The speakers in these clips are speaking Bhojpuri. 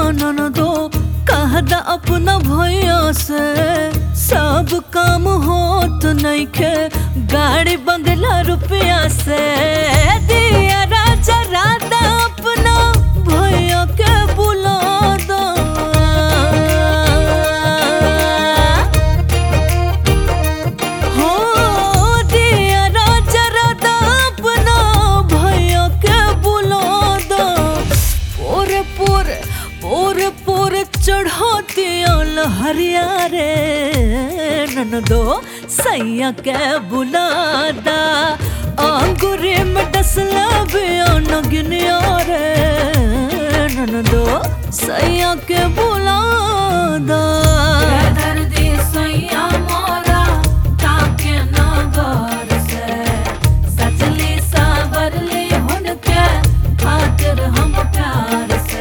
ननदो कह द अपना भैया से सब काम होत नइखे गाड़ी बंगला रुपया से दिया राजा राधा अपना भैया के बुला दो हो दिया राजा राधा अपना भैया के बुला दो पोरे पोरे पोरे पोरे चढ़ाती हरिया रे ननदो सैया के बुलादा आंगुरे में डसला बियान गिनिया रे ननदो सैया के बुलादा दर्दी सैया मोरा ताके नगर से सचली सावरली हुनके खातिर हम प्यार से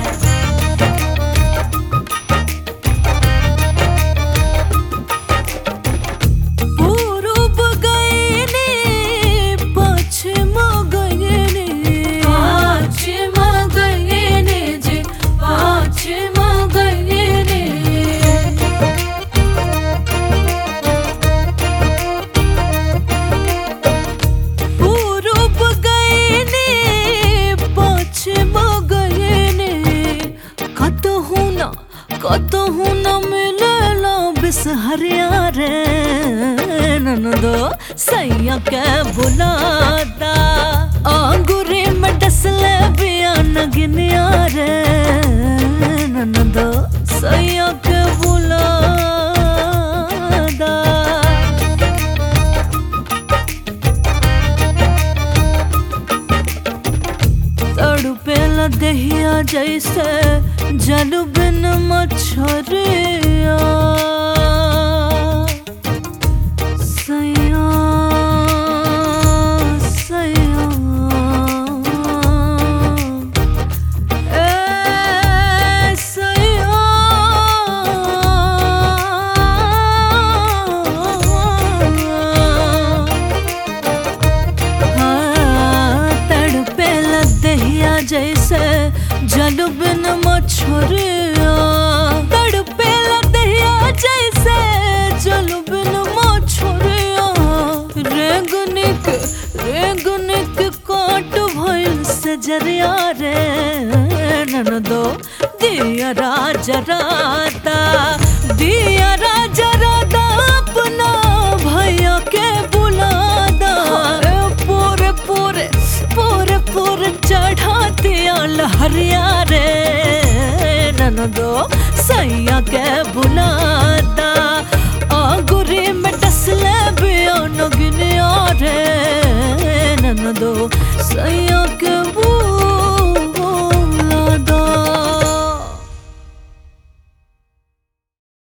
पूरब गयने पश्चिम गयने पाछिम गयने जी पाछिम गयने पूरब गयने पश्चिम गयने कतहु न कतहु न मिलला बिसहरिया रे ननदो सैया के बुलादा आंगुरे में डसले बियान गिनिया रे ननदो सैया के बुलादा तड़पेला दहिया जैसे जल बिन मछरिया सैया सैया ए सैया हाँ, तड़पे लदहिया जैसे जल बिन मछरिया तड़पे लदहिया जैसे जल बिन मछरिया रेंगनिक रेंगनिक काट भइल से जरिया रे ननदो दिया राजा राता दिया राजा राता अपना भैया के बुलादा पूरे पूरे पूरे पूरे चढ़ाती हरिया रे ननदो सैया के